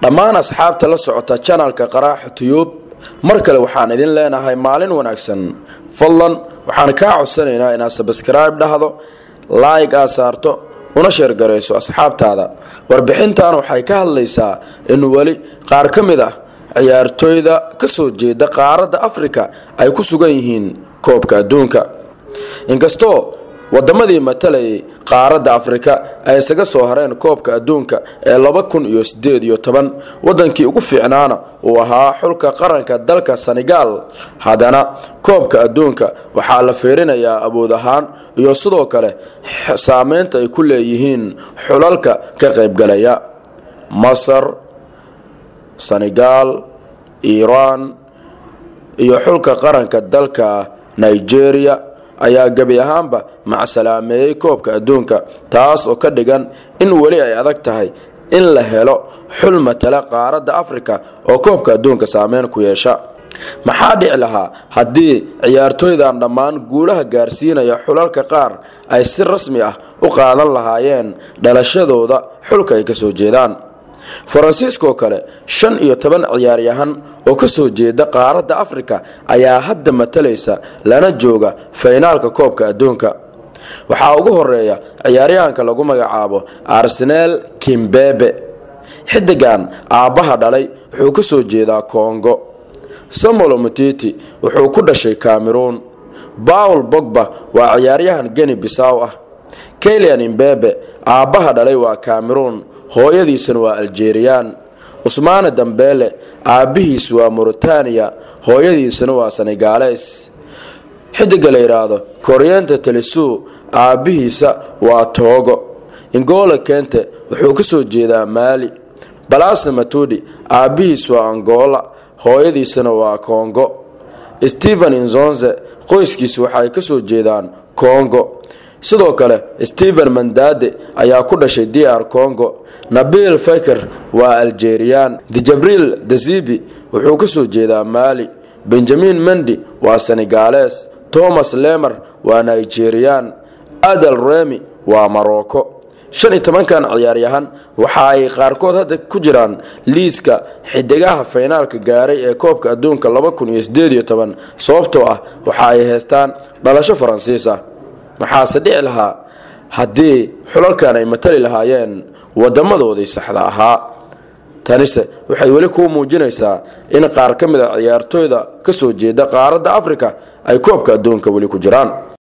dhammaan asxaabta la socota janalka qaraaxa tiyuub mar kale waxaan idin leenahay maalin wanaagsan fadlan waxaan kaa codsanaynaa inaad sabskribe dhahdo laig aad saarto una sheergarayso asxaabtaada warbixintan waxay ka hadlaysaa in weli qaar ka mid ah ciyaartooyda ka soo jeeda qaaradda afrika ay ku sugan yihiin koobka adduunka inkastoo wadamadii matalayay qaaradda afrika ay isaga soo hareen koobka adduunka ee laba kun iyo sideed iyo toban wadankii ugu fiicnaana uu ahaa xulka qaranka dalka senegal haddana koobka adduunka waxaa la fiirinayaa awood ahaan iyo sidoo kale saameynta ay ku leeyihiin xulalka ka qaybgalaya masar senegal iiraan iyo xulka qaranka dalka nigeria ayaa gebi ahaanba macsalaameeyey koobka adduunka taas oo ka dhigan in weli ay adag tahay in la helo xul matala qaaradda afrika oo koobka adduunka saameyn ku yeesha maxaa dhici lahaa haddii ciyaartooydan dhammaan guulaha gaarsiinaya xulalka qaar ay si rasmi ah u qaadan lahaayeen dhalashadooda xulka ay kasoo jeedaan faransiiskoo kale shan iyo toban ciyaaryahan oo ka soo jeeda qaaradda afrika ayaa hadda matalaysa lana jooga faynaalka koobka adduunka waxaa ugu horeeya ciyaaryahanka lagu magacaabo arsenel kimbebe xidigan aabbaha dhalay wuxuu ka soo jeedaa kongo samuel mutiti wuxuu ku dhashay cameroon bawl bogba waa ciyaaryahan geni bisaw ah kelian imbebe aabbaha dhalay waa cameroon hooyadiisana waa aljeriyaan cusmaane dambeele aabbihiis waa mauritaniya hooyadiisana waa senegales xidiga la yidhaahdo koryenta telisu aabbihiisa waa toogo ingole kente wuxuu ka soo jeedaa maali balase matudi aabbihiis waa angola hooyadiisana waa kongo stephen inzonze qoyskiis waxaay ka soo jeedaan kongo sidoo kale stephen mandade ayaa ku dhashay dr congo nabil faker waa aljeriyaan dejabriil dazibi wuxuu ka soo jeedaa maali benjamin mendi waa senegales thomas lemer waa nigeriyaan adel remi waa marocco shan iyo tobankan ciyaaryahan waxa ay qaarkood hadda ku jiraan liiska xidigaha faynaalka gaaray ee koobka adduunka laba kun iyo sideed iyo toban sababtoo ah waxa ay haystaan dhalasho faransiis ah maxaase dhici lahaa haddii xulalkan ay matali lahaayeen wadamadoodii saxda ahaa tanise waxay weli kuu muujinaysaa in qaar ka mid a ciyaartooyda ka soo jeeda qaaradda afrika ay koobka adduunka weli ku jiraan